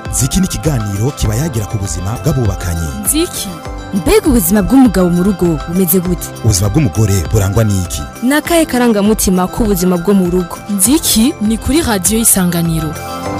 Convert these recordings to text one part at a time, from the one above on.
ziki ni ikiganiro kiba yagira ku buzima bw'abubakanye nziki mbega ubuzima bw'umugabo mu rugo bumeze gute ubuzima bw'umugore burangwa n'iki ni akahe karangamutima k'ubuzima bwo mu rugo nziki ni kuri radiyo y'isanganiro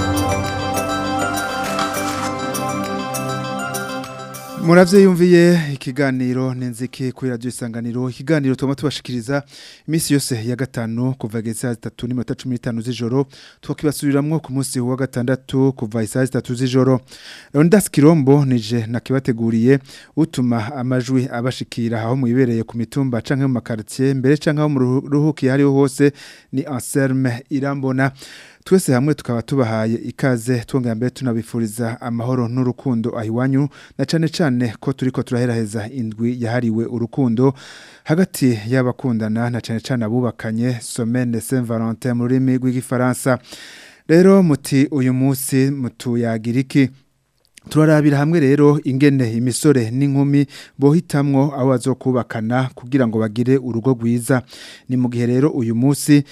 muravyiyumviye ikiganiro nenziki kuri radio isanganiro ikiganiro tuma tubashikiriza imisi yose ya gatanu kuva gesa 3 n'iminota 15 z'ijoro twakibasubiramwo ku munsi wa gatandatu kuva isa 3 z'ijoro Rondas Kirombo nije nakibateguriye utuma amajwi abashikira aho muyibereye ku mitumba canke mu makartier mbere canke aho mu ruhuki hariho hose ni Anselme Irambona twese hamwe tukaba tubahaye ikaze twongera mbere tunabifuriza amahoro n'urukundo ahiwanyu na cane cane ko turiko turaheraheza indwi yahariwe urukundo hagati y'abakundana na cane cane abubakanye Semaine Saint Valentin mu rurimi rw'igifaransa rero muti uyu munsi mutuyagira iki turarabira hamwe rero ingene imisore n'inkumi bohitamwo aho bazokubakana kugira ngo bagire urugo rwiza ni mu gihe rero uyu munsi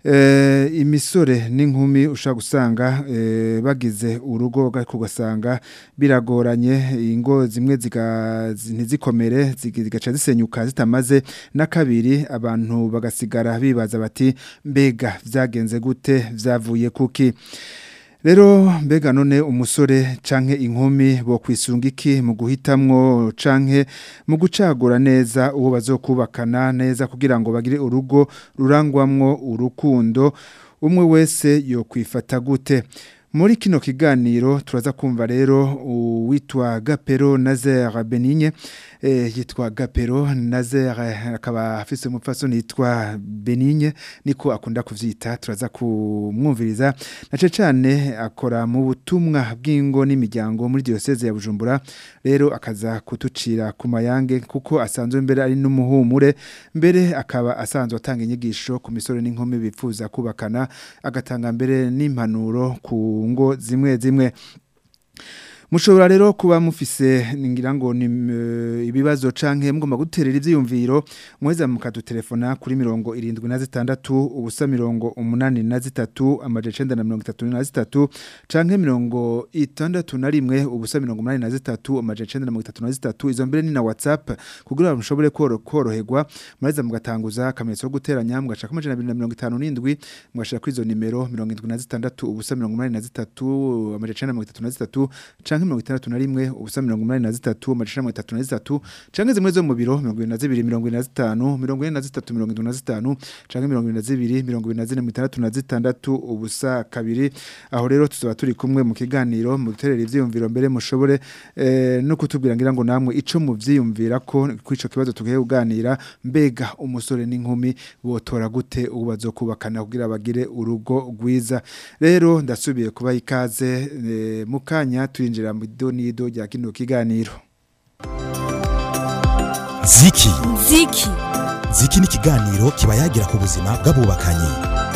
eh imisore n'inkumi ushaka gusanga eh, bagize urugo kugasanga biragoranye ingo zimwe ntizikomere zigaca zisenyuka zitamaze na kabiri abantu bagasigara bibaza bati mbega vyagenze gute vyavuye kuki Rero mbega none umusore canke inkumi bo kwisunga iki mu guhitamwo canke mu gucagura neza uwo bazokubakana neza kugira ngo bagire urugo rurangwamwo urukundo umwe wese yo kwifata gute muri kino kiganiro turaza kumva rero uwitwa Gapero Nazer Benigne eh, yitwa Gapero Nazer akaba afise umupfasoni yitwa Benigne niko akunda kuvyita turaza kumwumviriza nace cyane akora mu butumwa bw'ingo n'imiryango muri diocese ya Bujumbura rero akaza kutucira ku mayange kuko asanzwe mbere ari n'umuhumure mbere akaba asanzwe atanga inyigisho ku misore n'inkumi bifuza kubakana agatanga mbere n'impanuro ku ngo zimwe zimwe mushobora rero kuba mufise ngira ngo ni uh, ibibazo canke mugomba guterera ivyiyumviro mweza mukadutelefona kuri mirongo irindwi na zitandatu ubusa mirongo umunani na zitatu amaje cenda na mirongo itatu na zitatu canke mirongo itandatu na rimwe ubusa mirongo umunani na zitatu amaje cenda na mirongo itatu na zitatu izo mbere ni na whatsapp kugira mushobore koroherwa mweza mugatanguza akamenyetso ko guteranya mugashaka amajana abiri na mirongo itanu n'indwi mugashira kuri izo nimero mirongo indwi na zitandatu ubusa mirongo umunani na zitatu amaje cenda na mirongo itatu na zitatu canke mirongo itandatu na rimwe ubusa mirongo umunani na zitatu amajana mirongo itatu na zitatu canke zimwe zo mu biro mirongo ibiri na zibiri mirongo ine na zitanu mirongo ine na zitatu mirongo indwi na zitanu canke mirongo ibiri na zibiri mirongo ibiri na zine mirongo itandatu na zitandatu ubusa kabiri aho rero tuzaba turi kumwe mu kiganiro mu guterera ivyiyumviro mbere mushobore eh, no kutubwira ngira ngo namwe ico muvyiyumvira ko kw'ico kibazo tugiye kuganira mbega umusore n'inkumi botora gute ubu bazokubakana kugira bagire urugo rwiza rero ndasubiye kuba ikaze eh, mukanya turinjira mu donido rya kino kiganiro ziki nziki ziki ni ikiganiro kiba yagira ku buzima bw'abubakanye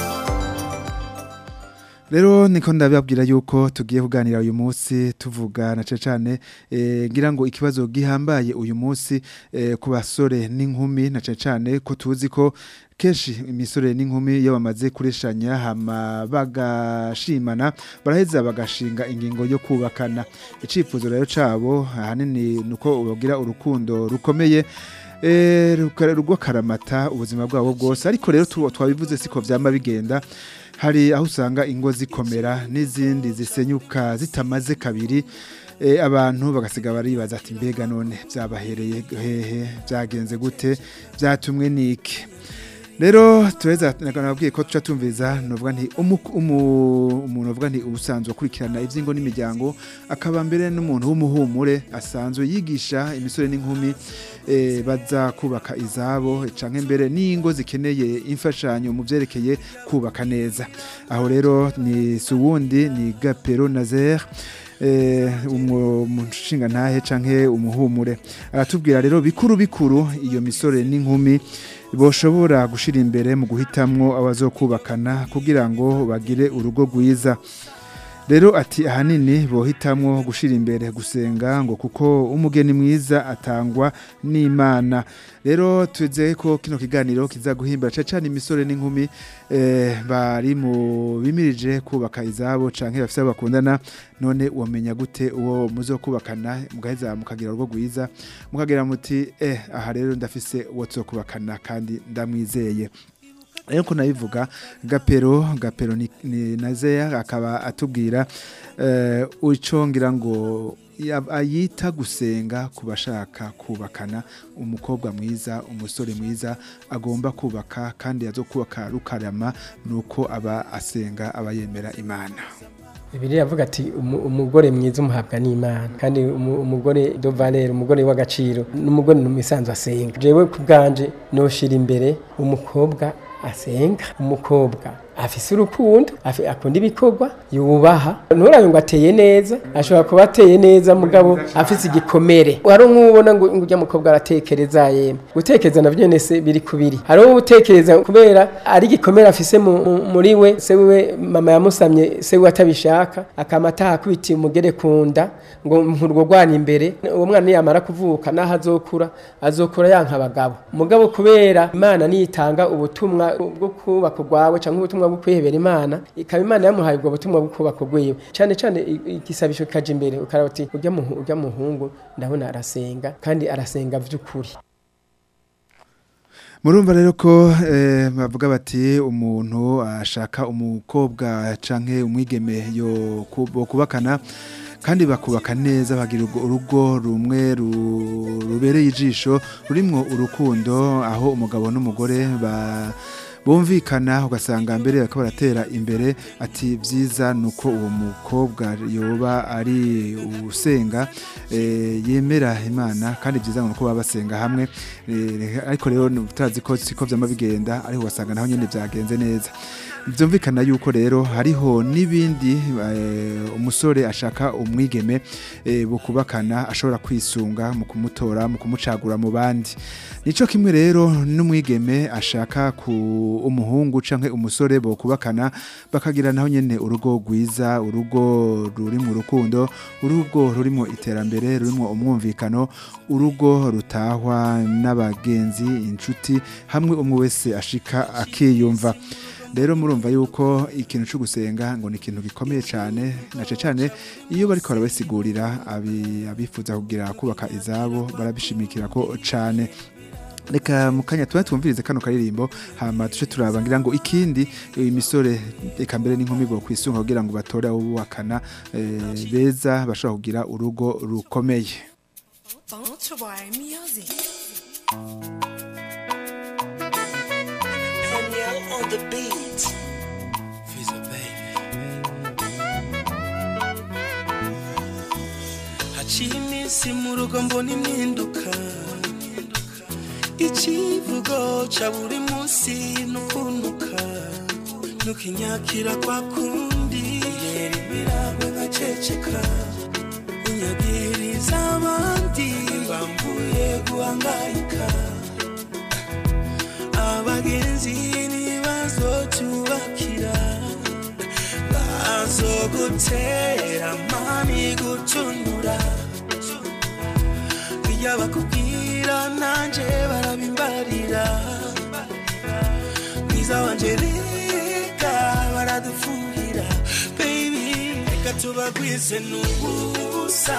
Rero niko ndababwira yuko tugiye kuganira uyu munsi tuvuga na cane eh ngira ngo ikibazo gihambaye uyu munsi eh, ku basore n'inkumi na cane ko tuzi ko kenshi imisore n'inkumi iyo bamaze kureshanya hama bagashimana baraheza bagashinga ingingo yo kubakana icifuzo rero cabo ahanini nuko bagira urukundo rukomeye eh rugo karamata ubuzima bwabo bwose ariko rero twabivuze siko vyama bigenda hari aho usanga ingo zikomera n'izindi zisenyuka zitamaze kabiri e, abantu bagasiga baribaza ati mbega none byabahereye hehe byagenze gute byatumwe niki rero tureza nabwiye ko tuca tumviza novuga nti umuntu uvuga nti ubusanzwe akurikirana ivy'ingo n'imiryango akaba mbere n'umuntu w'umuhumure asanzwe yigisha imisore n'inkumi e, baza kubaka izabo canke mbere n'ingo zikeneye imfashanyo mu vyerekeye kubaka neza aho rero ni suwundi ni Gapero Nazer eh umushinga ntahe canke umuhumure aratubwira rero bikuru bikuru iyo misore n'inkumi boshobora gushira imbere mu guhitamwo abazokubakana kugira ngo bagire urugo rwiza rero ati ahanini bohitamwo gushira imbere gusenga ngo kuko umugeni mwiza atangwa n'Imana rero twizeye ko kino kiganiro kizaguhimbara cyane cyane imisore n'inkumi eh, bari mu bimirije kubaka izabo canke bafise abo bakundana none wamenya gute uwo muzokubakana mugaheza mukagira urugo rwiza mukagira muti eh aha rero ndafise uwo tuzokubakana kandi ndamwizeye rero ko nabivuga gapero gapero ni, ni nazeya akaba atubwira eh ucongira ngo ya- ayita gusenga ku bashaka kubakana umukobwa mwiza umusore mwiza agomba kubaka kandi azokubaka rukarama nuko aba asenga aba yemera imana Bibiliya avuga ati "Umu- umugore mwiza umuhabwa n'Imana kandi umu- umugore de valeur umugore w'agaciro n'umugore numisanzwe asenga jewe ku bwanje noshira imbere umukobwa asenga umukobwa afise urukundo afi- akunda ibikorwa yubaha nturabe ngo ateye neza ashobora kuba ateye neza mugabo afise igikomere hari nk'ubona ngo ngo ujya mukobwa aratekereza yemwe gutekereza navyo nyene se biri kubiri hari uwo utekereza kubera ari igikomere afise mu- mu- muri we se wiwe mama yamusamye se wiwe atabishaka akama atahakubitiye umugere kunda ngo nkurwogwana imbere uwo mwana niyamara kuvuka naho azokura azokura yanka abagabo mugabo kubera imana niyitanga ubutumwa bwo kubaka urwawe cyangwa ubutumwa bwo kwihebera imana ikaba imana yamuhaye ubwo butumwa bwo kubaka urwiwe cyane cyane i- igisabisho kaje imbere ukaraba uti urya muhu- urya muhungu ndabona arasenga kandi arasenga vy'ukuri murumva rero ko eh, bavuga bati umuntu ashaka umukobwa canke umwigeme yo ku- bo kubakana kandi bakubaka neza bagira urwo- urugo rumwe ru- rubereye ijisho rurimwo urukundo aho umugabo n'umugore ba bumvikana ugasanga mbere bakaba baratera imbere ati byiza nuko uwo mukobwa yoba ari usenga eh, yemera imana kandi byiza nuko baba basenga hamwe Eh, ariko rero tutazi ko siko vyama bigenda ariko ugasanga naho nyene vyagenze neza byumvikana yuko rero hariho n'ibindi eh, umusore ashaka umwigeme eh, bukubakana ashobora kwisunga mu kumutora mu kumucagura mu bandi nico kimwe rero n'umwigeme ashaka ku umuhungu canke umusore bokubakana bakagira naho nyene urugo rwiza urugo ruri mu rukundo urugo rurimo iterambere rurimo umwumvikano urugo rutahwa n'abagenzi inshuti hamwe umwe wese ashika akiyumva rero murumva yuko ikintu cyo gusenga ngo ni ikintu gikomeye cyane nace cyane iyo bariko barabasigurira abi- abifuza kugira kubaka izabo barabishimikira ko cyane reka mu kanya tuba twumvirize kano karirimbo hama tuce turaba ngira ngo ikindi imisore reka mbere n'inkumi bo kwisunga kugira ngo batore abo bubakana eh, beza bashobora kugira urugo rukomeye Bounce music. Danielle on the beat. haciye iminsi mu rugo mbona impinduka ikivugo ca buri munsi nukunuka nukinyakira kwa kundi yera ibirangwe nkaceceka unyagiriza abandi mbambuye guhangayika abagenzi ntibazotubakira bazogutera mani gutunura iyo bakubwira nanje barabimbarira mwiza wanje reka baradufuhira baby reka tubagwize n'ubusa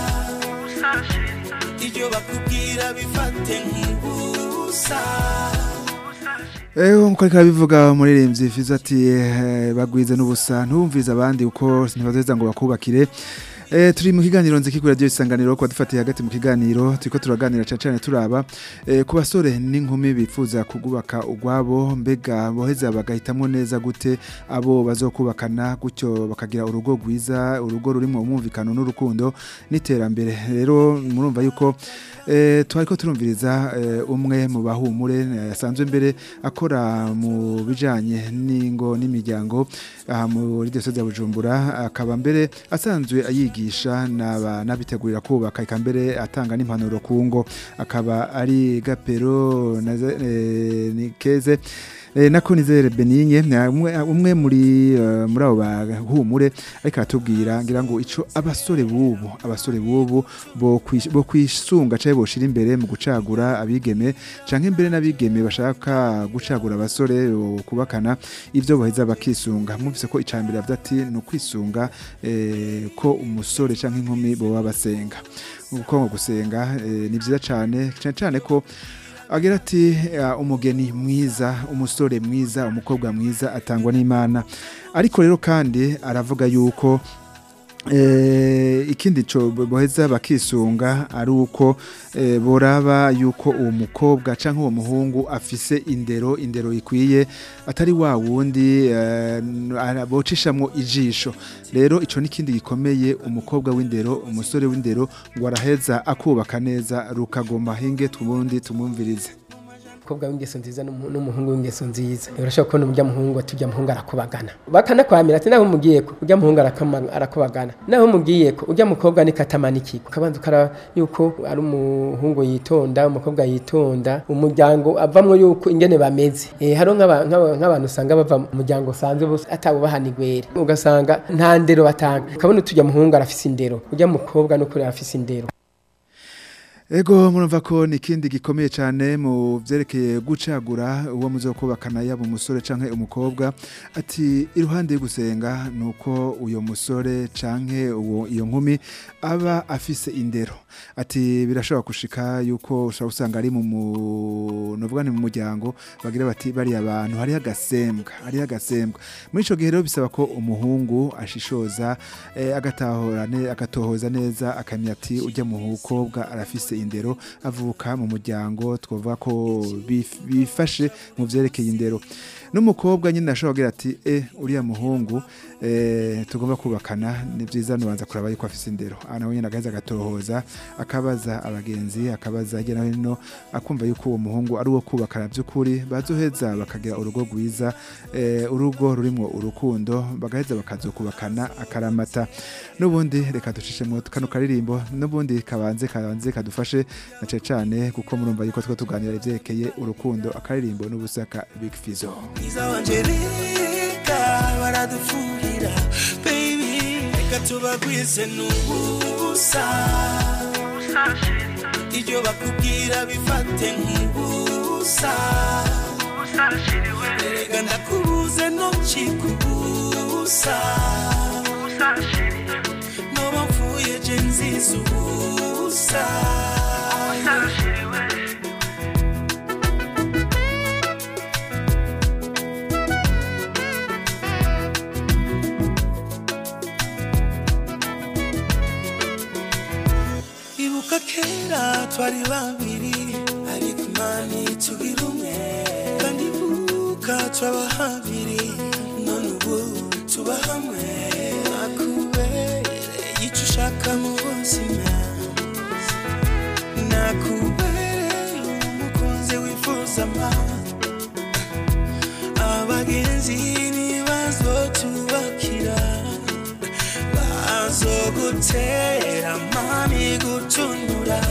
ibyo bakubwira bifate nk'ubusa Eho nkuko ariko bivuga umuririmbyi Fizo ati eh, bagwize n'ubusa ntubumvize abandi uko ntibazeza ngo bakubakire Eh, turi mu kiganiro nziki kuri radio isanganiro kwa dufatiye hagati mu kiganiro turiko turaganira cyane cyane turaba eh, ku basore n'inkumi bifuza kugubaka ugwabo mbega boheza bagahitamwo neza gute abo bazokubakana gutyo bakagira urugo rwiza urugo rurimo umwumvikano n'urukundo n'iterambere rero murumva yuko eh, twariko turumviriza eh, umwe mu bahumure eh, asanzwe mbere akora mu bijanye n'ingo n'imiryango aha muri diocese ya Bujumbura akaba mbere asanzwe ayigisha n'aba- n'abitegurira kubaka eka mbere atanga n'impanuro ku ngo akaba ari gapero na ze- eh, ni keze Eh, nako nizere Benigne na umwe, umwe muri eh, muri abo bahumure ariko aratubwira ngira ngo ico abasore bubu abasore bubu bo kwish- bo kwisunga caye boshira imbere mu gucagura abigeme canke imbere n'abigeme bashaka gucagura abasore o, kubakana ivyo boheza bakisunga mwumvise ko icambere yavuze ati ni ukwisunga eh, ko umusore canke inkumi boba basenga uko gusenga eh, ni vyiza cane cane cane ko agira ati "Ah, umugeni mwiza umusore mwiza umukobwa mwiza atangwa n'imana ariko rero kandi aravuga yuko Eh, ikindi co boheza bakisunga ari uko eh, boraba yuko uwo mukobwa canke uwo muhungu afise indero indero ikwiye atari wa wundi eh, ara- bocishamwo ijisho rero ico nikindi gikomeye umukobwa w'indero umusore w'indero ngo araheza akubaka neza rukagoma hinge tubundi tumumvirize umukobwa w'ingeso nziza n'umu- n'umuhungu w'ingeso nziza urashobora kubona urya muhungu ati urya muhungu arakubagana bakanakwamira ati naho mugiye ko urya muhungu arakama- arakubagana naho mugiye ko urya mukobwa ni katamaniki ukabanza ukaraba yuko ari umuhungu yitonda umukobwa yitonda umuryango avamwo yuko ingene bameze eh haro nk'aba- nk'aba- nk'abantu usanga bava mu muryango usanzwe bose atawubahana igwere ugasanga nta ndero batanga ukabona uturya muhungu arafise indero urya mukobwa n'ukuri arafise indero Ego murumva ko ni ikindi gikomeye cyane mu byerekeye gucagura uwo muzokubakana yaba umusore canke umukobwa ati iruhande yo gusenga nuko uyo musore canke uwo iyo nkumi aba afise indero ati birashobora gushika yuko ushobora usanga ari mu mu- novuga ni mu muryango bagira bati bari abantu hari agasembwa hari agasembwa muri ico gihe rero bisaba ko umuhungu ashishoza eh, agatahora ne agatohoza neza akamenya ati ujya mu mukobwa arafise indero avuka mu muryango twavuga ko bif- bifashe mu vyerekeye indero n'umukobwa nyine ashobora kugira ati eh uriya muhungu eh, tugomba kubakana ni byiza nubanza kuraba yuko afise indero aha nawe nyine agaheza agatohoza akabaza abagenzi akabaza hirya no hino akumva yuko uwo muhungu ari uwo kubakana by'ukuri bazoheza bakagira urugo rwiza eh, urugo rurimwo urukundo bagaheza bakazokubakana akaramata n'ubundi reka ducishemwo kano karirimbo n'ubundi kabanze kabanze kadufashe na cane cane kuko murumva yuko two tuganira ivyerekeye urukundo akaririmbo n'ubusaka Big Fizzo mwiza wanje reka baradufuhira baby reka tubagwize n'ubusa ibyo bakubwira bifate nk'ubusa erega ndakubuze ntukikubusa noba mfuye je nziza ubusa ibuka kera twari babiri ariko imana tugira umwe kandi ibuka twaba habiri none ubu tuba hamwe nakubereye icyo ushaka mu buzima nakubereye umukunzi wifuza ama abagenzi nibazo tubakira bazogutera mami gutunura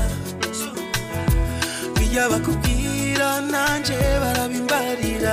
bijya bakubwira nanje barabimbarira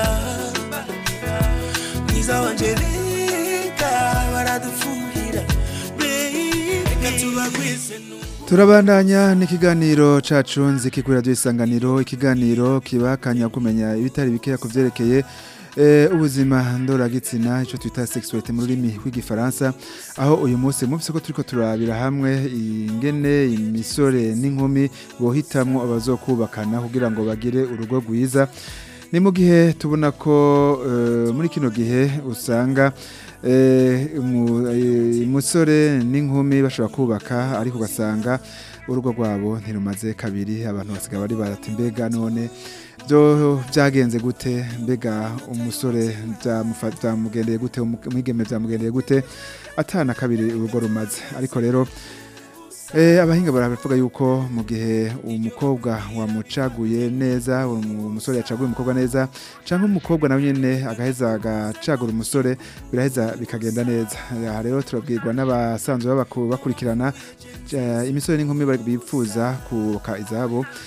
mwiza wanje reka baradufuhira baby, reka tubagwize nu turabandanya n'ikiganiro cacu nziki kuri radio isanganiro ikiganiro kibakanya kumenya ibitari bikeya ku vyerekeye eh, ubuzima ndoragitsina ico twita sexualité mu rurimi rw'igifaransa aho uyu munsi mufise ko turiko turabira hamwe ingene imisore n'inkumi bohitamwo abazokubakana kugira ngo bagire urugo rwiza ni mu gihe tubona ko eh, muri kino gihe usanga eh, umu- eh, umusore n'inkumi bashobora kubaka ariko ugasanga urugo rwabo ntirumaze kabiri abantu basigaye bari barati mbega none byo byagenze gute mbega umusore byamufa- byamugendeye gute umu- umwigeme byamugendeye gute atana kabiri urugo rumaze ariko rero Eh, abahinga baravuga yuko mu gihe umukobwa wamucaguye neza umu- umusore yacaguye umukobwa neza cyangwa umukobwa nawe nyine agaheza agacagura umusore biraheza bikagenda neza aha rero turabwirwa n'abasanzwe babaku- bakurikirana eh, imisore n'inkumi bari- bifuza kubaka izabo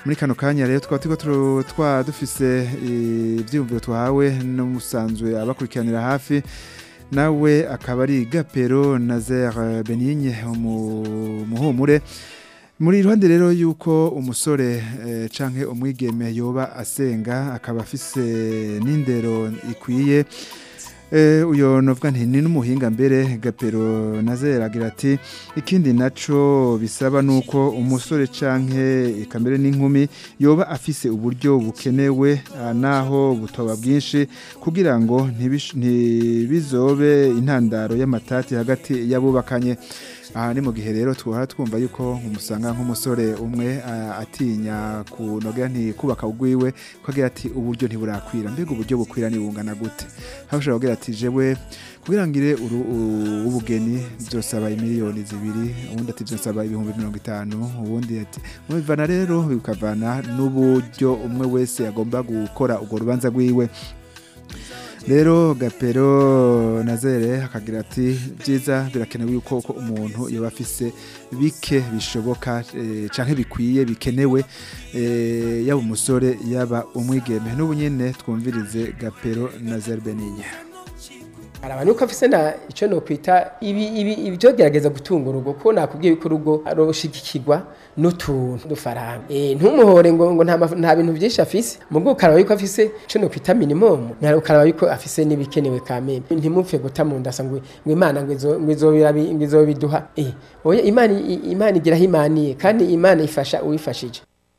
muri kano kanya rero twaba turiko turo- twa dufise eh, ivyiyumviro twahawe n'umusanzwe abakurikiranira hafi nawe akaba ari Gapero Nazaire Benigne umu- umuhumure muri iruhande rero yuko umusore eh, canke umwigeme yoba asenga akaba afise n'indero ikwiye Eh, uyo novuga nti ni n'umuhinga mbere gapero nazera agira ati ikindi naco bisaba nuko umusore canke ikambere n'inkumi yoba afise uburyo bukenewe ah, naho butoba bwinshi kugira ngo ntibish- ntibizobe intandaro y'amatati hagati y'abubakanye aha ni mu gihe rero twahora twumva yuko umusanga nk'umusore umwe ah, atinya kunogera ntikubaka ugwiwe ko agira ati uburyo ntiburakwira mbega uburyo bukwira nibungana gute aho ushobora kugira ati jewe kugira ngire uru- u- ubugeni byosaba imiliyoni zibiri ubundi ati byosaba ibihumbi mirongo itanu ubundi ati mubivana rero bikavana n'uburyo umwe wese agomba gukora urwo rubanza rwiwe rero gapero nazere akagira ati byiza birakenewe yuko ko umuntu yaba afise bike bishoboka eh, canke bikwiye bikenewe eh, yaba umusore yaba umwigeme n'ubu nyene twumvirize gapero nazere beninya araba nuko afise na ico no kwita ibi ibi ibyo gerageza gutunga urugo ko nakubwiye ko urugo aroshigikirwa n'utuntu dufaranga eh ntumuhore ngo ngo nta maf- nta bintu byinshi afise mubwo ukaraba yuko afise ico no kwita minimum nta ukaraba yuko afise n'ibikenewe kameme ntimupfe guta mu ndasa ngo ngo imana ngo izo ngo izobira bi- ngo izobiduha eh oya imana i- imana igiraho imaniye kandi imana ifasha uwifashije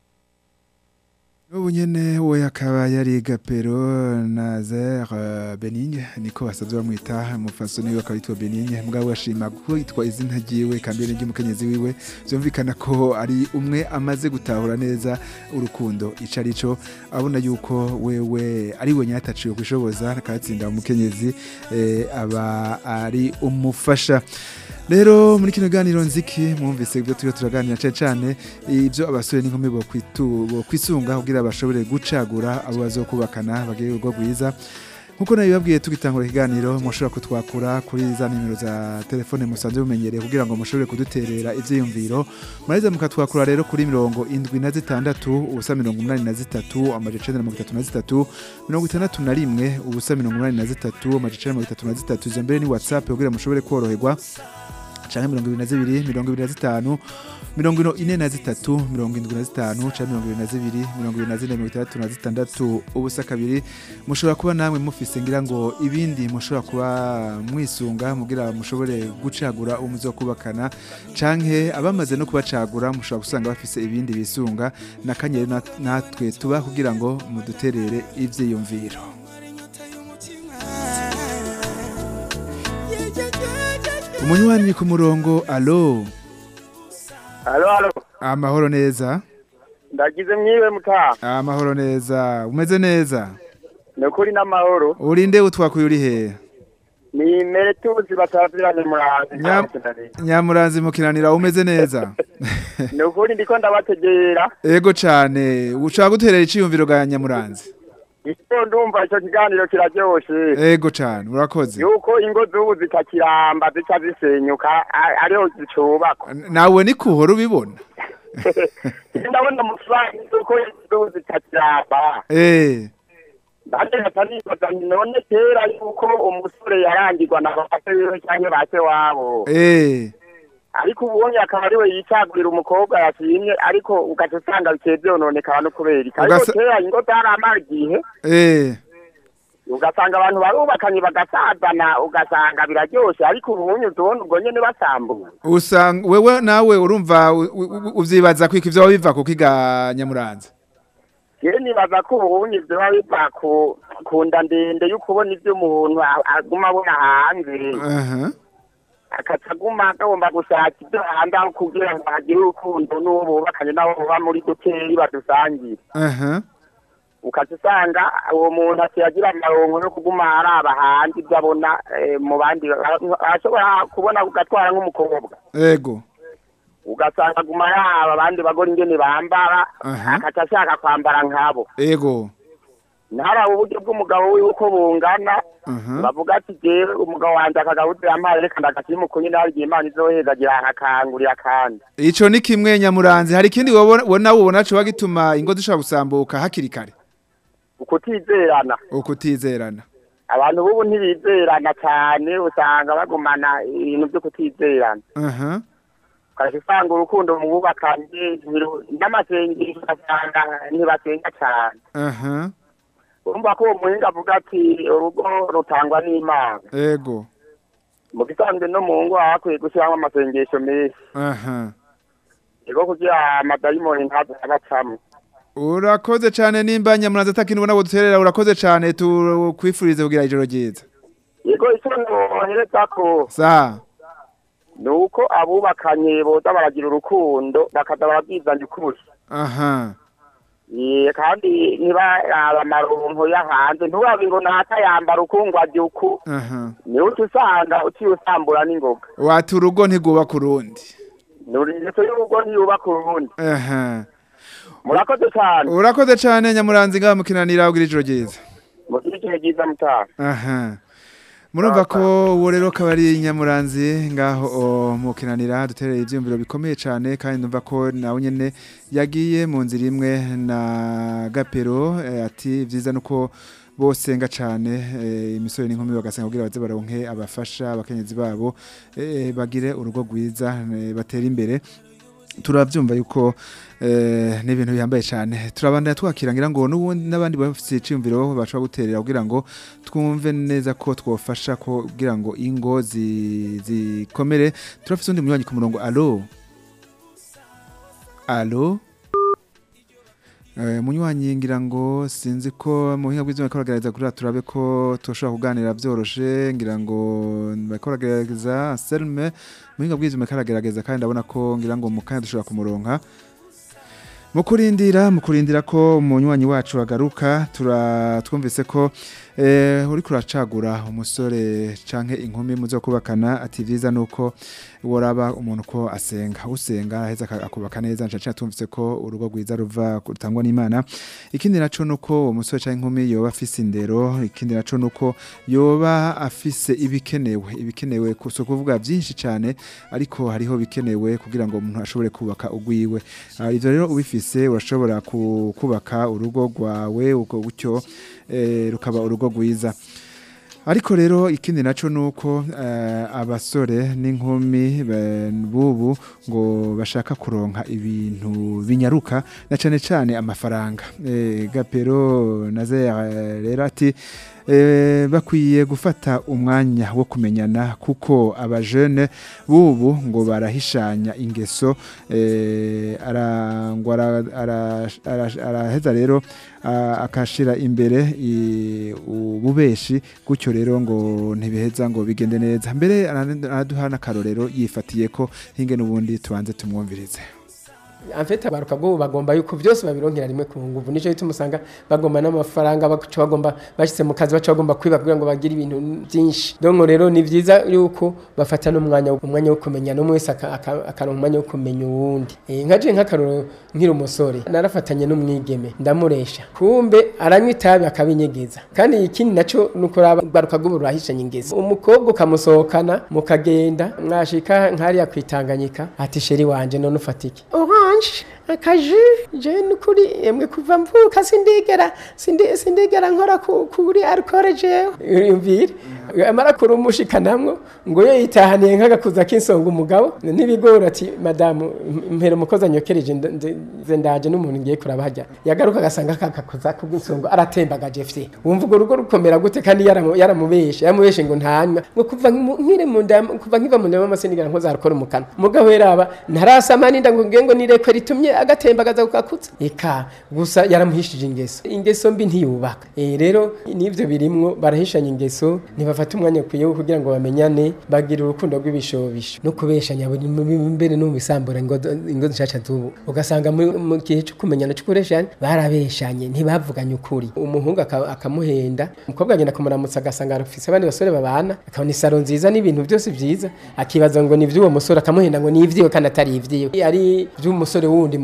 Ubu nyene we akaba yari Gapero Nazaire Benigne niko basanzwe bamwita mufasoni we akaba yitwa Benigne mugabo ashima ko yitwa izina ryiwe kambere ry'umukenyezi wiwe byumvikana ko ari umwe amaze gutahura neza urukundo ico arico abona yuko wewe ari we nyataciye kwishoboza akatsinda umukenyezi eh, aba ari umufasha rero muri kino ganiro nziki mwumvise ibyo turiho turaganira cyane cyane ibyo abasore n'inkumi bo kwitu- bo kwisunga kugira bashobore gucagura abo bazokubakana bagire urugo rwiza nkuko nabibabwiye tugitangura ikiganiro mushobora kutwakura kuri za nimero za telefone musanzwe mumenyereye kugira ngo mushobore kuduterera ivyiyumviro muraheza mukatwakura rero kuri mirongo indwi na zitandatu ubusa mirongo umunani na zitatu amaja icenda na mirongo itatu na zitatu mirongo itandatu na rimwe ubusa mirongo umunani na zitatu amaja icenda na mirongo itatu na zitatu izo mbere ni whatsapp kugira mushobore koroherwa canke mirongo ibiri na zibiri mirongo ibiri na zitanu mirongo ino ine na zitatu mirongo indwi na zitanu canke mirongo ibiri na zibiri mirongo ibiri na zine mirongo itandatu na zitandatu ubusa kabiri mushobora kuba namwe mufise ngira ngo ibindi mushobora kuba mwisunga mugira mushobore gucagura uwo muzokubakana canke abamaze no kubacagura mushobora gusanga bafise ibindi bisunga nakanye rero nat- natwe tuba kugira ngo muduterere ivyiyumviro umunywanyi ku murongo alo Halo halo. amahoro neza Ndagize mwiwe mutaha. amahoro neza umeze neza Nukuri n'amahoro. urinde utwakuye uri hehe Ni meretuzi bataziranye muranzi. Nyam- nyamuranzi mukinanira umeze neza Nukuri ndiko ndabategera. ego cane ushaka guterera iciyumviro ga nyamuranzi Icyo ndumva ico kiganiro kiraryoshe. ego cane urakoze Yuko ingo z'ubu zitakiramba zica zisenyuka a- ariho zicubakwa. N- nawe ni kuhora ubibona Ndabona amafaranga yuko ingo z'ubu zitakiramba. eh Bande batanibaza nti none kera yuko umusore yarangirwa na base wiwe canke base wabo. eh ariko ubonye akaba ariwe yicagurira umukobwa yashimye ariko ugaca usanga bikeye byononekana no kubera iki ariko Ugasa- kera ingo zaramara igihe eh ugasanga abantu barubakanye bagasazana ugasanga biraryoshe ariko ubunye tubona ubwo nyene basambuye usanga wewe nawe urumva u- u- u- uvyibaza kwiko ivyo biva kuko iga nyamuranzi rero nibaza ko ubunye vyoba biva ku ku nda ndende y'ukubona ivyo umuntu a- aguma abona hanze aha akaca aguma agomba gushaka ivyo hanze aho kugira ngo hagire urukundo n'uwo bubakanye n'abo buba muri duteri badusangire aha ukaca usanga uwo muntu akiyagira amarongo yo kuguma araba hanze ibyo abona eh, mu bandi ashobora kubona ugatwara nk'umukobwa ego ugasanga aguma araba abandi bagore ingene bambara Aha. akaca ashaka kwambara nkabo ego ntaraba uburyo bw'umugabo wiwe uko bungana aha bavuga ati jewe umugabo wanje akagabuze yampaye reka ndagasimuku nyine hari igihe imana izohezagira akangurira kandi ico ni kimwe nyamuranzi hari ikindi wobona wona wubona co gituma ingo zishobora gusambuka hakiri kare ukutizerana ukutizerana abantu b'ubu ntibizerana cyane usanga bagumana ibintu byo kutizerana aha ukajya usanga urukundo mu bubakanye ntiru- n'amasengesho ugasanga ntibasenga cyane aha urumva ko uwo muhinga avuga ati urugo rutangwa n'imana ego mu gisanzwe no mu ngo haba hakwiye gushyiramo amasengesho menshi aha ego kugira amadayimoni ntazo abacamo urakoze cyane nimba nyamuranzi atakintu ubona duterera urakoze cyane tukwifurize kugira ijoro ryiza yego icyo nohereza ko sa ni uko abubakanye boza baragira urukundo bakaza barabwizanya ukuri aha Ye, kandi ntibaraba amaronko yo hanze ntubabe ngo nata yambara ukungwa uku aha niwe uca usanga uciye usambura n'ingoga wati urugo ntigubaka urundi nuringeso y'urugo ntiyubaka urundi aha murakoze cyane urakoze cyane nyamuranzi ngaha mukinanira ugira ijoro ryiza mugire igihe cyiza mutaha aha murumva ko uwo rero akaba ari nyamuranzi ngaho o, mukinanira dutereye ibyiyumviro bikomeye cyane kandi numva ko nawe nyine yagiye mu nzira imwe na gapero eh, ati byiza nuko bosenga cyane eh, imisore n'inkumi bagasenga kugira baze baronke abafasha abakenyezi babo eh, bagire urugo rwiza eh, batere imbere turabyumva yuko eh, ni ibintu bihambaye cyane turabandanya twakira ngira ngo n'ubundi n'abandi bafite iciyumviro bashobora guterera kugira ngo twumve neza ko twofasha ko kugira ngo ingo zi- zikomere turafite undi munywanyi ku murongo alo alo Eh, munywanyi ngira ngo sinzi ko mu buhinga bw'izuba bariko baragerageza kugira turabe ko tushobora kuganira byoroshe ngira ngo bariko baragerageza Selme mu buhinga bw'izuba bariko baragerageza kandi ndabona ko ngira ngo mu kanya dushobora kumuronka mu kurindira mu kurindira ko umunywanyi wacu agaruka tura twumvise ko eh, uri kuracagura umusore canke inkumi muzo kubakana ati vyiza nuko woraba umuntu ko asenga usenga aheza aka- akubaka neza nca tumvise ko urugo rwiza ruva rutangwa n'Imana ikindi naco nuko uwo musore canke inkumi yoba afise indero ikindi naco nuko yoba afise ibikenewe ibikenewe ku- si ukuvuga byinshi cyane ariko hariho bikenewe kugira ngo umuntu ashobore kubaka ugwiwe Ah, ivyo rero ubifise urashobora ku- kubaka urugo rwawe uko gutyo eh, rukaba urugo rwiza ariko rero ikindi naco nuko eh, abasore n'inkumi be- bubu ngo bashaka kuronka ibintu binyaruka na cane cane amafaranga eh, gapero naze eh, rero ati eh, bakwiye gufata umwanya wo kumenyana kuko abajene bubu ngo barahishanya ingeso eh, arangwa ara- ara- ara- araheza rero a- akashira imbere i- ububeshi gutyo rero ngo ntibiheza ngo bigende neza mbere arane- araduha n'akarorero yifatiye ko hinge n'ubundi tubanze tumwumvirize amfete abaruka bwo bagomba yuko byose babironkera rimwe ku nguvu nico bituma usanga bagomba n'amafaranga baca bagomba bashyize mu kazi baca bagomba kwiba kugira ngo bagire ibintu byinshi donc rero ni byiza yuko bafata n'umwanya wo- umwanya wo kumenya n'umwe wese aka- aka- akaronka umwanya wo kumenya uwundi Eh, nka je nk'akaroro nkiri umusore narafatanye n'umwigeme ndamuresha kumbe aranywa itabi akabinyegeza kandi ikindi naco nuko baruka bwo burahishanya ingezi umukobwa ukamusohokana mukagenda mwashika nkariya kwitanganyika ati sheri wanje none ufatike orange akaji je nukuri emwe kuva mvuka sindigera sindi- sindigera nkora ku- kuri alcool jewe yumvire amara kurumushikanamwo ngo yo yitahaniye nk'agakuza k'insonga umugabo n'ibigori ati madamu mpera umukozi anyokereje nda- nze nze ndaje n'umuntu ngiye kurabajya yagaruka agasanga kagakuza k'insonga aratembagaje fye wumva urwo rugo rukomera gute kandi yaramu- yaramubeshe yaramubeshe ngo ntanywa ngo kuva nkimu- nkiri mu nda kuva nkiva mu nda y'amasenigara nkoza arakora mu kanwa mugabo yaraba ntarasama ninda ngo ngiye ngo nireko ritumye agatembagaza kukakutsa eka gusa yaramuhishije ingeso ingeso mbi ntiyubaka eh rero n'ivyo birimwo barahishanya ingeso ntibafata umwanya ukwiye wo kugira ngo bamenyane bagira urukundo rw'ibishobisho no kubeshanya buri mu- mu- mbere no mu bisambura ingo ingo zishasha zubu ugasanga mu mu gihe cyo kumenyana cyo kureshanya barabeshanye ntibavuganye ukuri umuhungu aka- akamuhenda umukobwa agenda kumuramutsa agasanga arafise abandi basore babana akabona isaro nziza n'ibintu byose byiza akibaza ngo ni ivy'uwo musore akamuhenda ngo ni ivyiwe kandi atari ivyiwe ari ivy'umusore wundi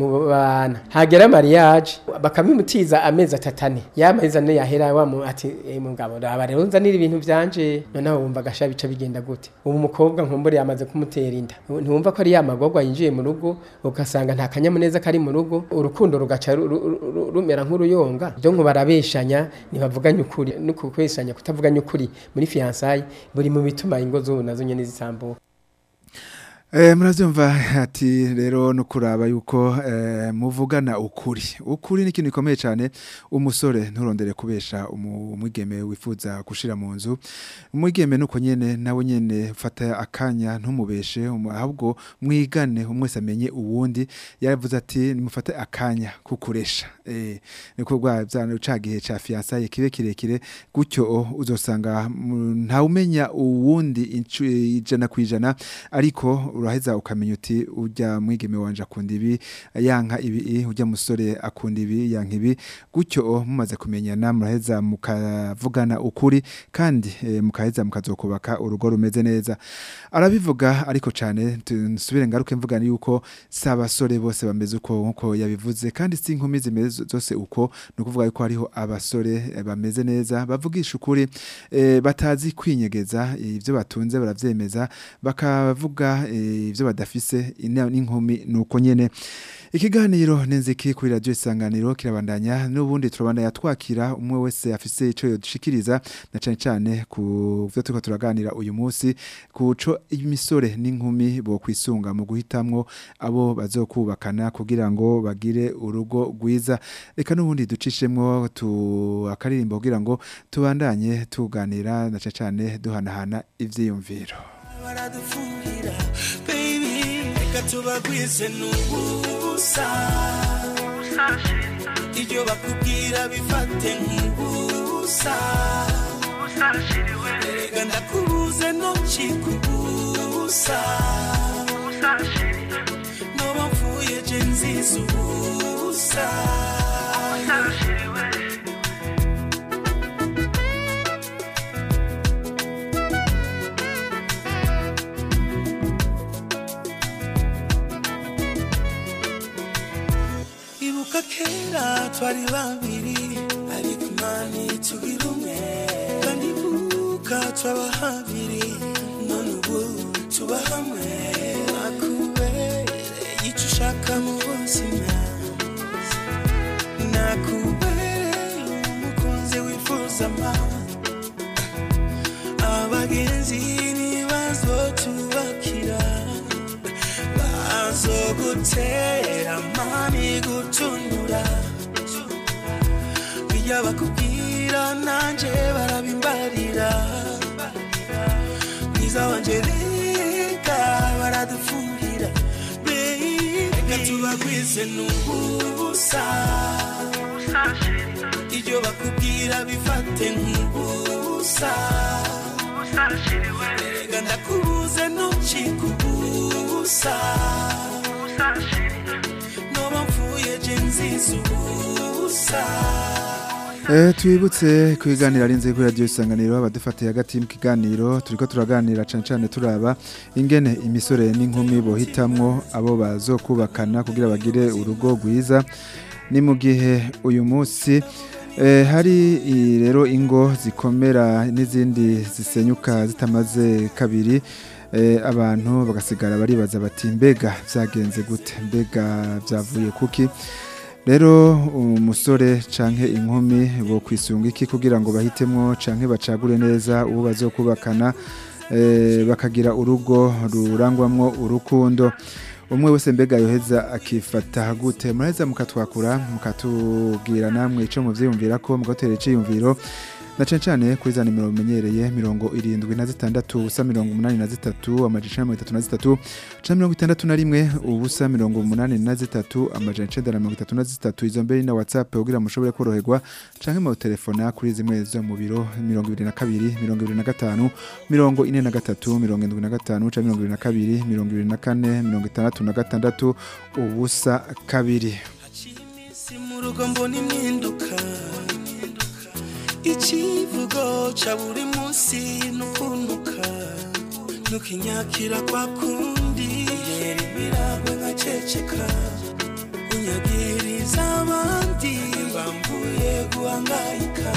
mu bana hagera mariage bakamimutiza amezi atatane yamezi ane yahera wa mu ati eh, mugabo ndaba rero nzanira ibintu byanje noneho wumva gasha bica bigenda gute ubu umukobwa nkumbure yamaze kumutera inda ntiwumva ko ari ya magorwa yinjiye mu rugo ugasanga nta kanyamuneza kari mu rugo urukundo rugaca ru- ru- ru- rumera nk'uruyonga byo ngo barabeshanya ntibavuganye ukuri no kubeshanya kutavuganya ukuri muri fiançailles buri mu bituma ingo z'ubu nazo nyene zisambuka Eh, muravyumva ati rero no kuraba yuko eh, muvugana ukuri ukuri ni ikintu gikomeye cyane umusore nturondere kubesha umu- umwigeme wifuza gushira mu nzu umwigeme nuko nyene nawe nyene fata akanya ntumubeshe umu- ahubwo mwigane umwese amenye uwundi yaravuze ati nimufate akanya kukuresha eh niko bwa byana ucagihe ca fiançailles kibe kirekire gutyo o, uzosanga mm, ntawumenya uwundi incu- ijana kwijana ariko uraheza ukamenya uti ujya mwigeme wanje akunda ibi yanka ibi ujya musore akunda ibi yanka ibi gutyo o, mumaze kumenyana muraheza mukavugana ukuri kandi eh, mukaheza mukazokubaka urugo rumeze neza arabivuga ariko cyane nsubire ngaruke mvugana yuko si abasore bose bameze uko nkuko yabivuze kandi si inkumi zimeze zose uko ni ukuvuga yuko hariho abasore eh, bameze neza bavugisha ukuri eh, batazi kwinyegeza eh, ibyo batunze baravyemeza bakavuga eh, ibyo badafise ina- n'inkumi nuko nyene ikiganiro nenziki kuri radio isanganiro kirabandanya n'ubundi turabandanya twakira umwe wese afise ico yodushikiriza na cane cane ku byo turiko turaganira uyu munsi kuco imisore n'inkumi bo kwisunga mu guhitamwo abo bazokubakana kugira ngo bagire urugo rwiza reka n'ubundi ducishemwo tu akaririmbo kugira ngo tubandanye tuganira na cane cane duhanahana ivyiyumviro baradufuhira baby reka tubagwize n'ubusa ibyo bakubwira bifate nk'ubusa erega ndakubuze ntukikubusa noba mvuye je nziza ubusa ibuka kera twari babiri ariko imana tugira umwe kandi ibuka twaba habiri none ubu tuba hamwe nakubereye icyo ushaka mu buzima nakubereye umukunzi wifuza amahoro abagenzi nibazo tubakira bazogutera mami gutunura bijya bakubwira nanje barabimbarira mwiza wanje reka baradufuhira Baby, reka tubagwize n'ubusa ibyo bakubwira bifate nk'ubusa erega ndakubuze ntukikubusa noba mvuye je nziza ubusa Eh twibutse kwiganira ari nzego radio isanganiro abadufatiye hagati mu kiganiro turiko turaganira cane cane turaba ingene imisore n'inkumi bohitamwo abo bazokubakana kugira bagire urugo rwiza ni mu gihe uyu munsi eh, hari i- rero ingo zikomera n'izindi zisenyuka zitamaze kabiri eh, abantu bagasigara baribaza bati mbega vyagenze gute mbega vyavuye kuki rero umusore canke inkumi bo kwisunga iki kugira ngo bahitemwo canke bacagure neza uwo bazokubakana eh, bakagira urugo rurangwamwo urukundo umwe wese mbega yoheza akifata gute muraheza mukatwakura mukatubwira namwe ico muvyiyumvira ko mugatera iciyumviro na cane cane kuri za nimero mumenyereye mirongo irindwi na zitandatu ubusa mirongo umunani na zitatu amajana icenda na mirongo itatu na zitatu canke mirongo itandatu na rimwe ubusa mirongo umunani na zitatu amajana icenda na mirongo itatu na zitatu izo mbere na whatsapp kugira mushobore koroherwa canke mu telefona kuri zimwe zo mu biro mirongo ibiri na kabiri mirongo ibiri na gatanu mirongo ine na gatatu mirongo indwi na gatanu canke mirongo ibiri na kabiri mirongo ibiri na kane mirongo itandatu na gatandatu ubusa kabiri haciye iminsi mu rugo mbona impinduka ikivugo ca buri munsi nukunuka nukinyakira kwa kundi yera imiragwe nkaceceka hangayika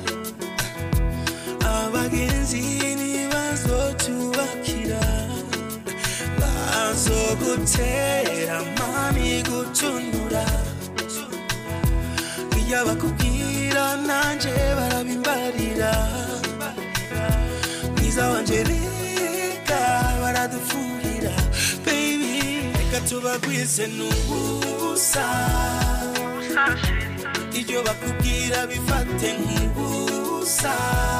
abagenzi ntibazotubakira bazogutera mani gutunura iyo bakubwira nanje barabimbarira mwiza wanje reka baradufuhira baby reka tubagwize n'ubusa ibyo bakubwira bifate nk'ubusa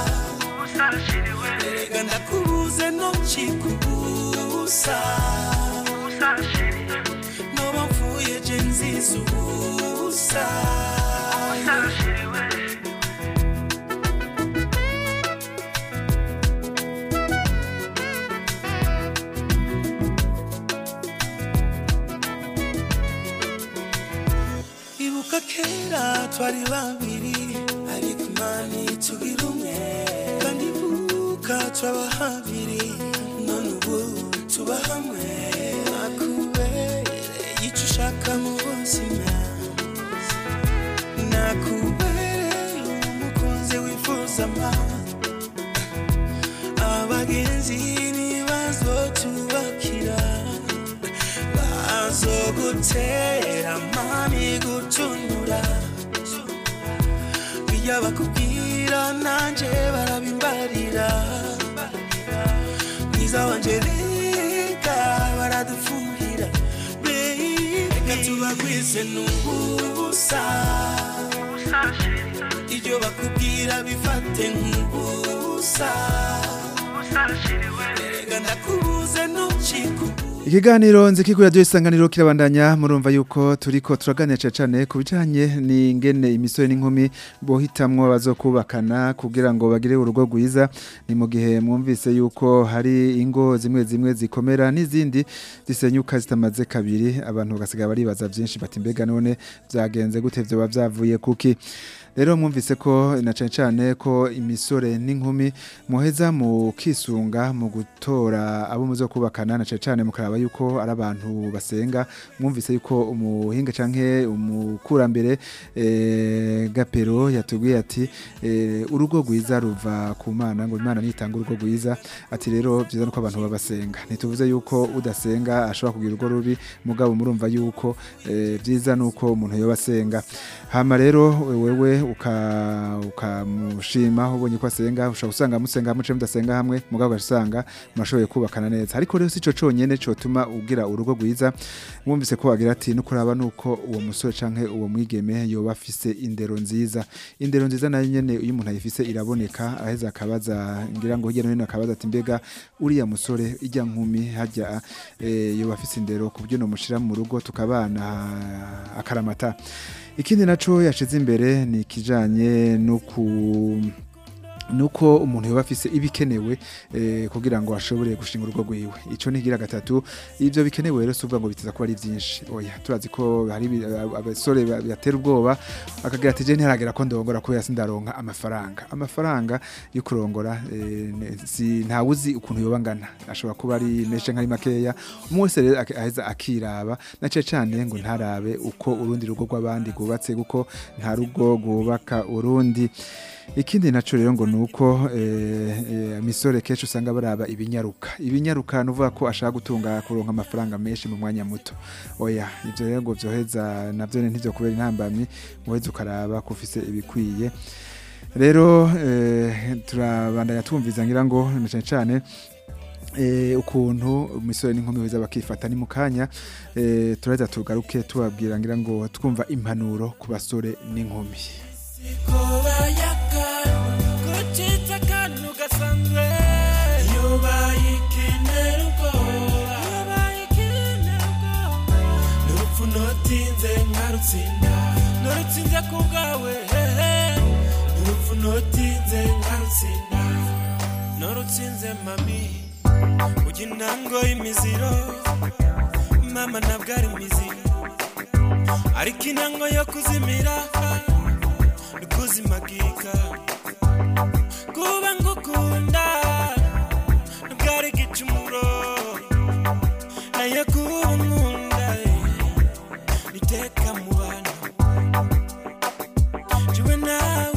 erega ndakubuze nokikubusa noba mfuye je nziza ubusa ibuka kera twari babiri ariko imani tugira umwe kandi ibuka twaba habiri none ubu tuba hamwe nakubereye icyo ushaka mu buzima nakubereye umukunzi wifuza ama abagenzi ntibazotubakira bazogutera mami gutunura iyo bakubwira nanje barabimbarira mwiza wanje reka baradufuhira Baby, reka tubagwize n'ubusa ibyo bakubwira bifate nk'ubusa erega ndakubuze ntukikubuze Ikiganiro nziki kuri radio isanganiro kirabandanya murumva yuko turiko turaganira cyane cyane ku bijanye n'ingene imisore n'inkumi bohitamwo bazokubakana kugira ngo bagire urugo rwiza ni mu gihe mwumvise yuko hari ingo zimwe zimwe zikomera n'izindi zisenyuka zitamaze kabiri abantu bagasiga baribaza byinshi bati mbega none byagenze gute vyo bavyavuye kuki rero mwumvise ko na cyane cyane ko imisore n'inkumi muheza mu kisunga mu gutora abo muzo kubakana na cyane cyane mukaraba yuko ari abantu basenga mwumvise yuko umuhinga canke umukurambere eh, gapero yatubwiye ati eh, urugo rwiza ruva ku mana ngo imana nitanga urugo rwiza ati rero byiza nuko abantu babasenga ntituvuze yuko udasenga ashobora kugira urugo rubi mugabo murumva yuko eh, byiza nuko umuntu yoba asenga hama rero wewe uka ukamushima ubonye ko asenga ushobora gusanga musenga muce mudasenga hamwe mugabo ugasanga murashoboye kubakana neza ariko rero sico conyene cotuma ugira urugo rwiza mwumvise ko wagira ati no kuraba nuko uwo musore canke uwo mwigeme yoba afise indero nziza indero nziza nayo nyene iyo umuntu ayifise iraboneka aheza akabaza ngira ngo hirya no hino akabaza ati mbega uriya musore ijya nkumi hajya eh, yoba afise indero ku buryo nomushira mu rugo tukabana akaramata ikindi naco yashize imbere ni ikijanye no ku nuko umuntu yoba afise ibikenewe eh, kugira ngo ashobore gushinga urugo rwiwe ico nigira gatatu ivyo bikenewe rero suvuga ngo biteza kuba ari vyinshi oya turazi ko hari ibi- ab- abasore ba- batera ubwoba akagira ati je ntiharagera ko ndongora kubera sindaronka amafaranga amafaranga yo kurongora eh, ne- si ntawuzi ukuntu yoba ngana ashobora kuba ari menshi nkari makeya umwe wese rero ak- aheza akiraba na cane cane ngo ntarabe uko urundi rugo rw'abandi rwubatse kuko nta rugo rwubaka urundi ikindi naco rero ngo nuko eh, eh, misore kenshi usanga baraba ibinyaruka ibinyaruka nuvuga ko ashaka gutunga kuronka amafaranga menshi mu mwanya muto oya ivyo rero ngo vyoheza navyo ntivyo kubera intambamyi muheza ukaraba ko ufise ibikwiye rero eh, turabandanya twumviza ngira ngo na cane cane eh, ukuntu umusore n'inkumi beza bakifata ni mu kanya eh, turaheza tugaruke tubabwira ngira ngo twumva impanuro ku basore n'inkumi kobayaka kucitsa akantu gasanzwe yubaye ikinera ubwoba yubaye ikinera ubwoba n'urupfu notinze nkarutsinda nurutsinze ku bwawe hehe n'urupfu notinze nkarutsinda nurutsinze mami ujya intango y'imiziro mama ntabwo ari imiziro ariko intango yo kuzimira kuzimagika kuba ngukunda bwari igicumuro nayo kuba nkunda niteka mu bantu jiwe nawe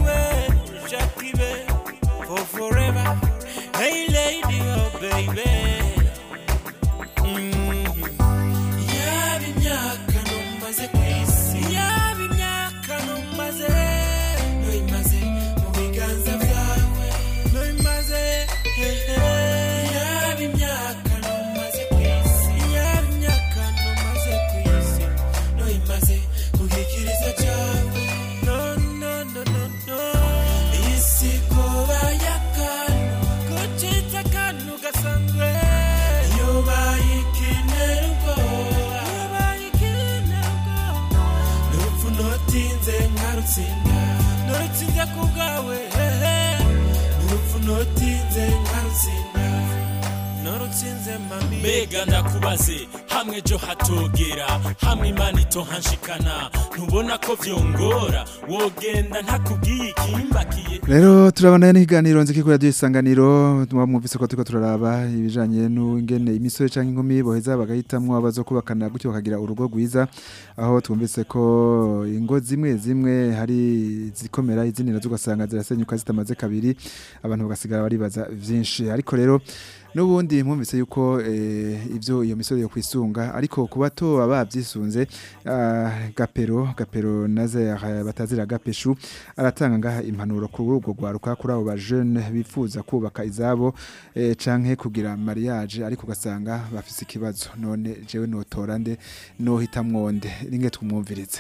nkarutsinda narutsinze ku bwawe hehe n'urupfu notinze nkarutsinda narutsinze mami mbega ndakubaze hamwe ejo hatogera hamwe imana itohanshikana ntubona ko vyongora wogenda ntakubwiye ikimbakiye Rero turabana n'ikiganiro nziki kuri radio isanganiro mwumvise ko turiko turaraba ibijanye n'ingene imisore canke inkumi boheza bagahitamwo abazokubakana gutyo bakagira urugo rwiza aho twumvise ko ingo zimwe zimwe hari zikomera izindi nazo ugasanga zirasenyuka zitamaze kabiri abantu bagasigara baribaza vyinshi ariko rero Nubundi mwumvise yuko eh, ivyo iyo misore yo kwisunga ariko kuba to abavyisunze ah, gapero gapero naze ah, batazira gapeshu aratanga ngaha impanuro kuri urwo rwaruka kuri abo ba jeune bifuza kubaka izabo eh, canke kugira mariage ariko ugasanga bafise ikibazo none jewe notora nde nohitamwo nde ringe tumwumvirize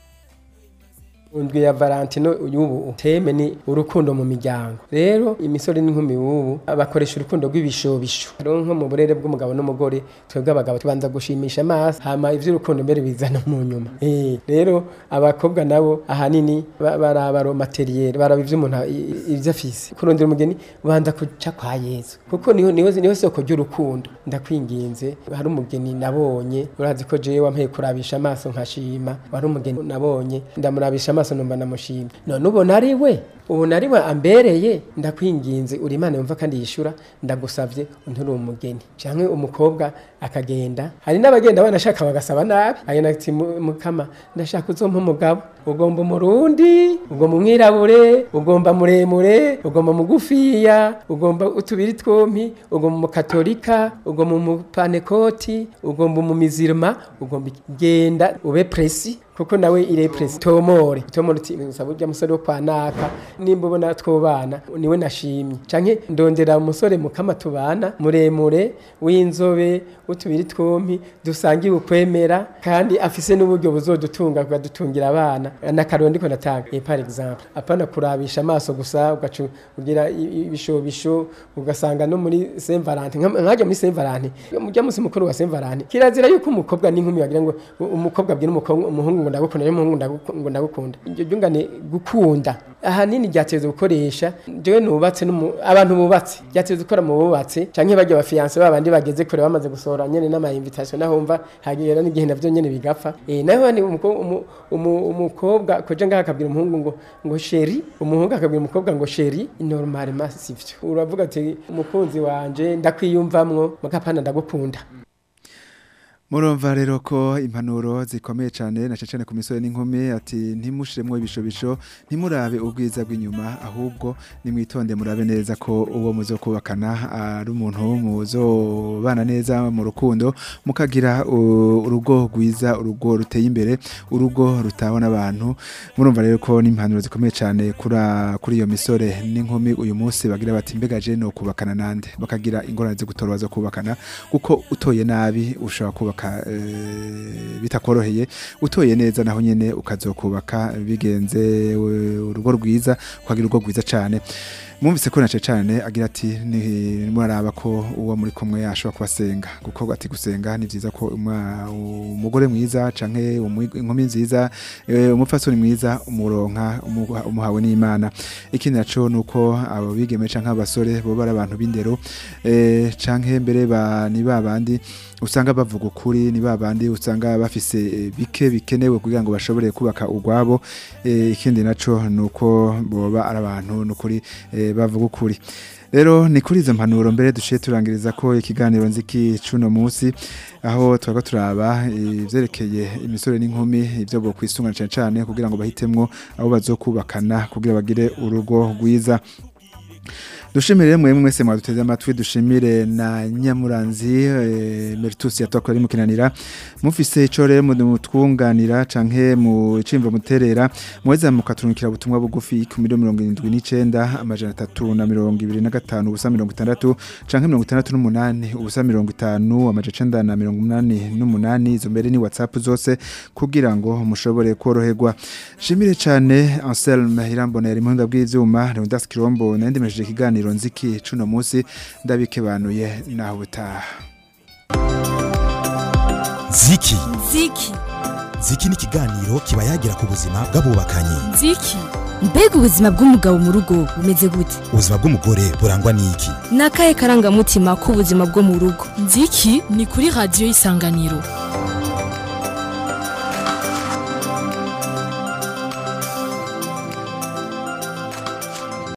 Undwi ya Valentino y'ubu teme ni urukundo mu miryango. Rero imisore n'inkumi ubu bakoresha urukundo rw'ibishobisho. Rero nko mu burere bw'umugabo n'umugore twebwe abagabo tubanza gushimisha amaso hama ivy'urukundo mbere bizana mu nyuma. Eh rero abakobwa nabo ahanini ba- baraba materiel baraba ivy'umuntu a- i- ivyo afise. Kurondera umugeni banza kuca kwa Yesu. Kuko niho niho niho soko ry'urukundo. Ndakwinginze hari umugeni nabonye urazi ko jewe wampeye kurabisha amaso nkashima. Wari umugeni nabonye ndamurabisha amaso numva namushima. None ubona ari we ubona ari we ambereye ndakwinginze uri Imana yumva kandi yishura ndagusavye unturi umugeni canke umukobwa akagenda hari n'abagenda banashaka bagasaba nabi agenda ati "Mu- mukama ndashaka uzompa umugabo ugomba umurundi ugomba umwirabure ugomba muremure ugomba mugufiya ugomba utubiri twompi ugomba umukatolika ugomba umupanekoti ugomba umumizirima ugomba iki- genda ube presi kuko nawe ire presi tomore tomore uti usaba urya musore wo kwa naka nimba ubona twobana niwe nashimye canke ndondera umusore mukama tubana muremure w'inzobe utubiri twompi dusangiye ukwemera kandi afise n'uburyo buzodutunga kugadutungira abana n'akarero ndiko natanga eh, par exemple apana kurabisha amaso gusa ugaca ugira i- i- ibishobisho ugasanga no muri Saint Valentin nka- nkajya muri Saint Valentin mujya musi mukuru wa Saint Valentin kirazira yuko umukobwa n'inkumi bagira ngo u- umukobwa abwira umukobwa umuhungu ngo ndagukunda n'umuhungu ndaguku- ngo ndagukunda iryo ryungane gukunda ahanini ryateza gukoresha jewe nubatse n'umu- abantu bubatse ryateza gukora mu bubatse canke bajya abafiyanse babandi bageze kure bamaze gusohora nyene n'ama invitation naho umva hagera n'igihe navyo nyene bigapfa eh naho ni umuko- umu- umu- umukobwa koja ngaha akabwira umuhungu ngo ngo sheri umuhungu akabwira umukobwa ngo sheri normalement sivyo uravuga ati umukunzi wanje ndakwiyumvamwo mugapana ndagukunda Murumva rero ko impanuro zikomeye cyane na cyane ku misore n'inkumi ati ntimushiremwo ibishobisho ntimurabe ubwiza bw'inyuma ahubwo nimwitonde murabe neza ko uwo muzo kubakana ari umuntu muzobana neza mu rukundo mukagira uh, urugo rwiza urugo ruteye imbere urugo rutabona abantu murumva rero ko n'impanuro zikomeye cyane kuri kuri iyo misore n'inkumi uyu munsi bagira bati mbega je no kubakana nande bakagira ingorane zo gutora zo kubakana kuko utoye nabi ushobora kubaka eh, bitakoroheye utoye neza naho nyene ukazokubaka bigenze eh, urugo rwiza ukagira urugo rwiza cyane mwumvise ko nace cyane agira ati ni muraraba ko uwo muri kumwe yashobora kubasenga kuko ati gusenga ni byiza ko umwa- umugore mwiza canke umwi- inkumi nziza eh, umupfasoni mwiza umuronka umuha- umuhawe n'Imana ikindi naco nuko abo bigeme canke abasore bo bari abantu b'indero eh, canke mbere ba ni babandi usanga bavuga ukuri ni babandi usanga bafise eh, bike bikenewe kugira ngo bashobore kubaka urwabo eh, ikindi naco nuko boba ari abantu nukuri eh, bavuga ukuri rero ni kuri izo mpanuro mbere duciye turangiriza ko ikiganiro nziki cuno munsi aho twaba turaba ivyerekeye imisore n'inkumi ivyo bo kwisungana cyane cyane kugira ngo bahitemwo abo bazokubakana kugira bagire urugo rwiza dushimire mwe mwese mwaduteze amatwi dushimire na nyamuranzi eh, Meritus yatwakora ari mukinanira mufise ico rero mutwunganira canke mu cimvo muterera muweza mukaturungikira ubutumwa bugufi ku miliyo mirongo irindwi n'icenda amajana atatu na mirongo ibiri na gatanu ubusa mirongo itandatu canke mirongo itandatu n'umunani ubusa mirongo itanu amajana icenda na mirongo umunani n'umunani izo mbere ni whatsapp zose kugira ngo mushobore koroherwa shimire cane Anselme Irambona yari muhinga bw'ivyuma Leonidas Kirombo nandimesheje ikiganiro nziki cuno munsi ndabikebanuye naho butaha ziki ziki ziki ni ikiganiro kiba yagira ku buzima bw'abubakanye nziki mbega ubuzima bw'umugabo mu rugo bumeze gute ubuzima bw'umugore burangwa n'iki ni akahe karangamutima k'ubuzima bwo mu rugo nziki ni kuri radiyo y'isanganiro